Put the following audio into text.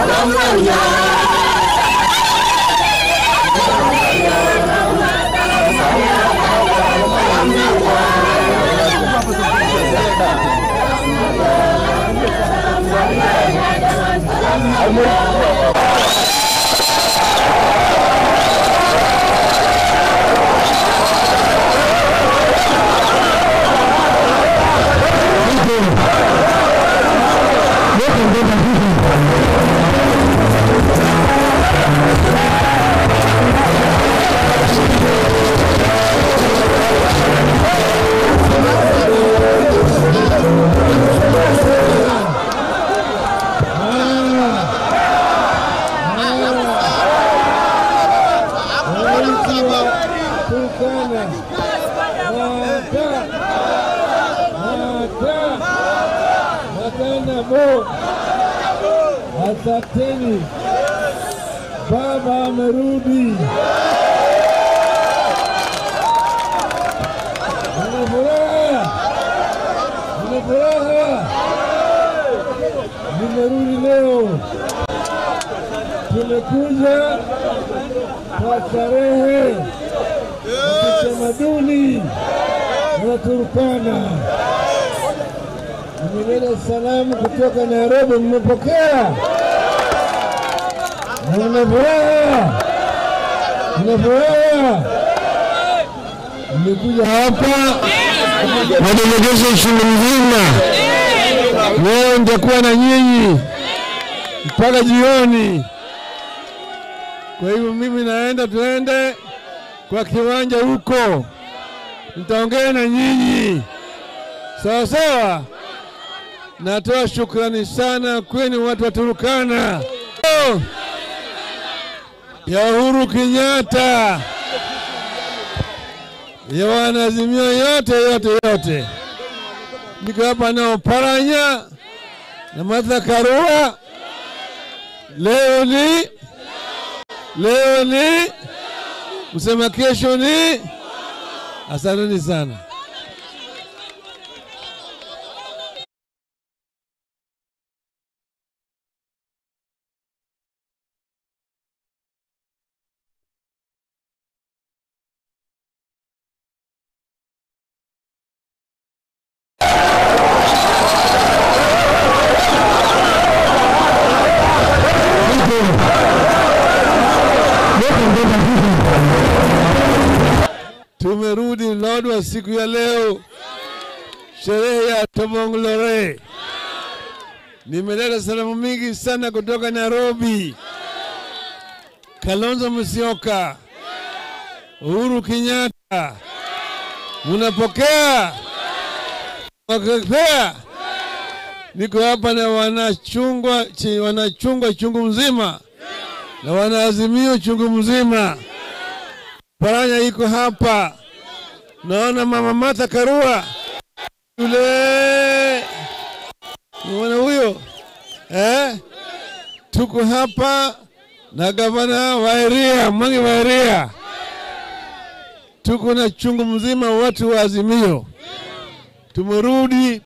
Turkana. Mata. Mata. Matana Mo. Asanteni. Baba amerudi. Nina furaha. Nina furaha. Nimerudi leo. Tumekuja kwa starehe ya kitamaduni na Turkana. Nimeleta salamu kutoka Nairobi, mmepokea na mna furaha, mna furaha. Nimekuja hapa madelegation nchini mzima, leo nitakuwa na nyinyi mpaka jioni. Kwa hivyo mimi naenda, tuende kwa kiwanja huko, nitaongea na nyinyi sawa sawa. Natoa shukrani sana kwenu watu wa Turukana ya Uhuru Kenyatta, ya wanazimio yote yote yote. Niko hapa na Oparanya na Martha Karua. Leo ni leo ni kusema kesho ni. Asanteni sana. Tumerudi Lodwar siku ya leo, sherehe ya Tomong'lore. Nimeleta salamu mingi sana kutoka Nairobi, Kalonzo Musyoka, Uhuru Kenyatta. Munapokea? Wakipea? Niko hapa na wanachungwa, chi- wanachungwa chungu mzima na wanaazimio chungu mzima. Paranya iko hapa, naona mama Martha Karua yule, unaona huyo eh? Tuko hapa na gavana Wairia, Mwangi Wairia, tuko na chungu mzima watu wa Azimio. Tumerudi